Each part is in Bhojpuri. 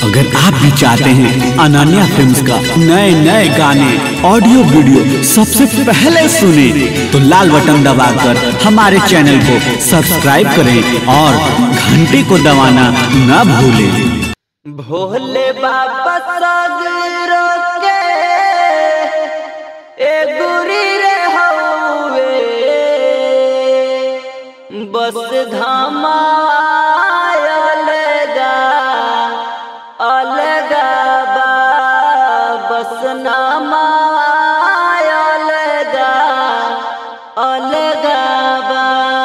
अगर आप भी चाहते हैं अनन्या फिल्म्स का नए नए गाने ऑडियो वीडियो सबसे पहले सुने तो लाल बटन दबाकर हमारे चैनल को सब्सक्राइब करें और घंटी को दबाना न भूलें भोले बाबा सगरो के ए गुरी रे हवे बस धामा अलगा अलगा बा बस नामा अलगा अलगा बा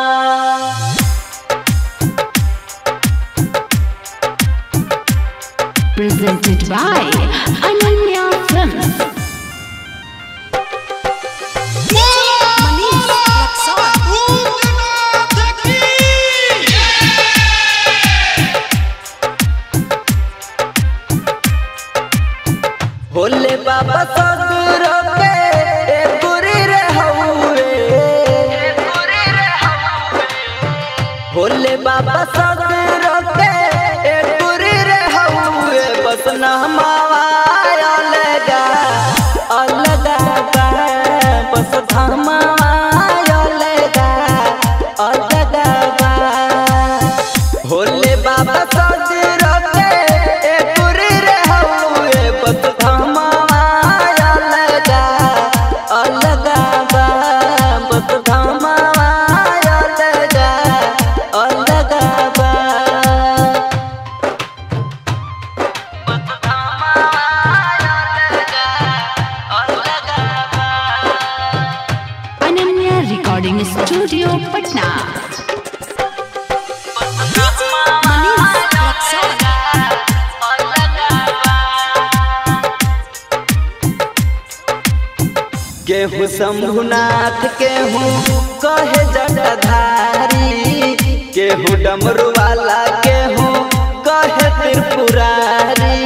presented by Ananya Films. Bhole बाबा सगरो के ए गुरी रे हउए भोले बाबा सगरो के ए गुरी रे हउए बस नहमावा अलगा अलगा बा बस धमावा अलगा अलगा बा भोले बाबा सगरो के ए गुरी रे हउए बस धमावा अलगा अलगा बा बस धमावा अलगा अलगा बा बस धमावा अलगा अलगा बा Ananya Recording Studio, Patna. केहू शंभुनाथ केहू कहे जटाधारी केहू डमरू वाला केहू कहे त्रिपुरारी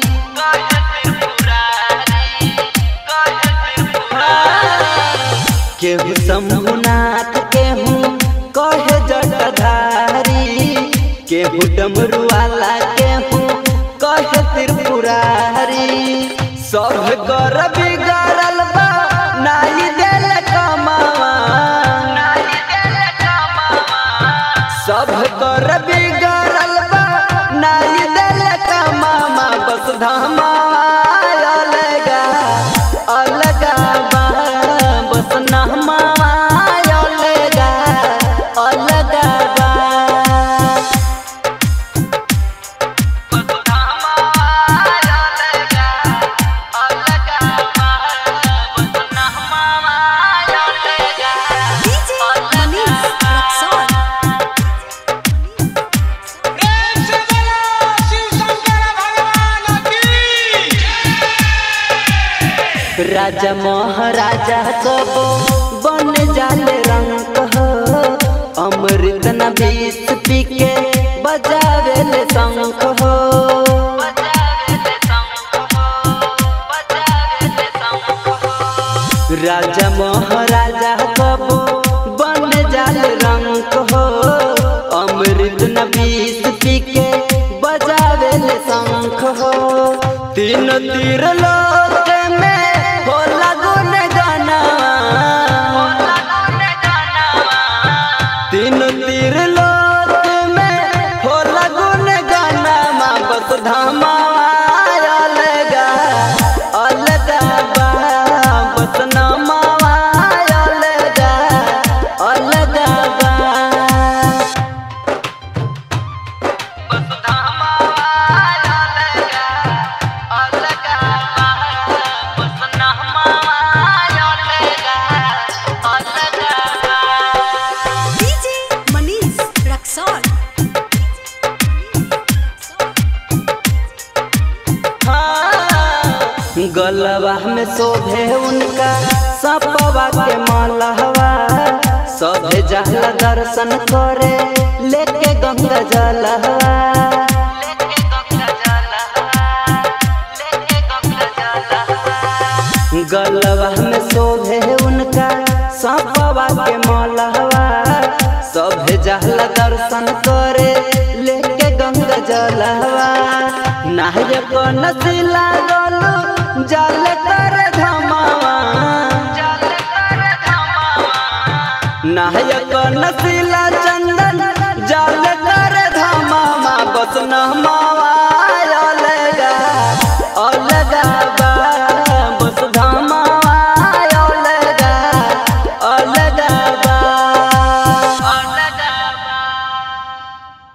केहू शंभुनाथ केहू कहे जटाधारी केहू डमरू वाला केहू कहे त्रिपुरारी सब कर बिगड़ल बा नाई देल कमावा सब कर बिगड़ल बा नाई देल कमावा बस धामा अलगा अलगा बा बस नहमा अलगा अलगा बा राजा महाराजा कबो बन जाले रंग हो अमृत न बीस पी के बजावे ले शंख हो राजा महाराजा कबो बन जाले रंग हो अमृत न बीस पी के बजावे ले शंख हो तीन तीर लोक में हो लगुन गाना तीन तीर लोक में हो लगुन गाना माँ बस धामा अलगा अलगा बा बस नामा अलगा अलगा बा बस धामा अलगा अलगा बा बस नामा अलगा अलगा बा DJ Manish Raksol. हाँ, गलवा में शोभे उनका सपवा के मलहवा सभे जहला दर्शन करे लेके गंगा जलहवा गलवा में शोभे उनका सपवा के मलहवा सभे जहला दर्शन करे लेके गंगा जलहवा नायक नसीला गोलू जाल कर धमावा नायक नसीला चंदन जाल कर धमावा बस नहमा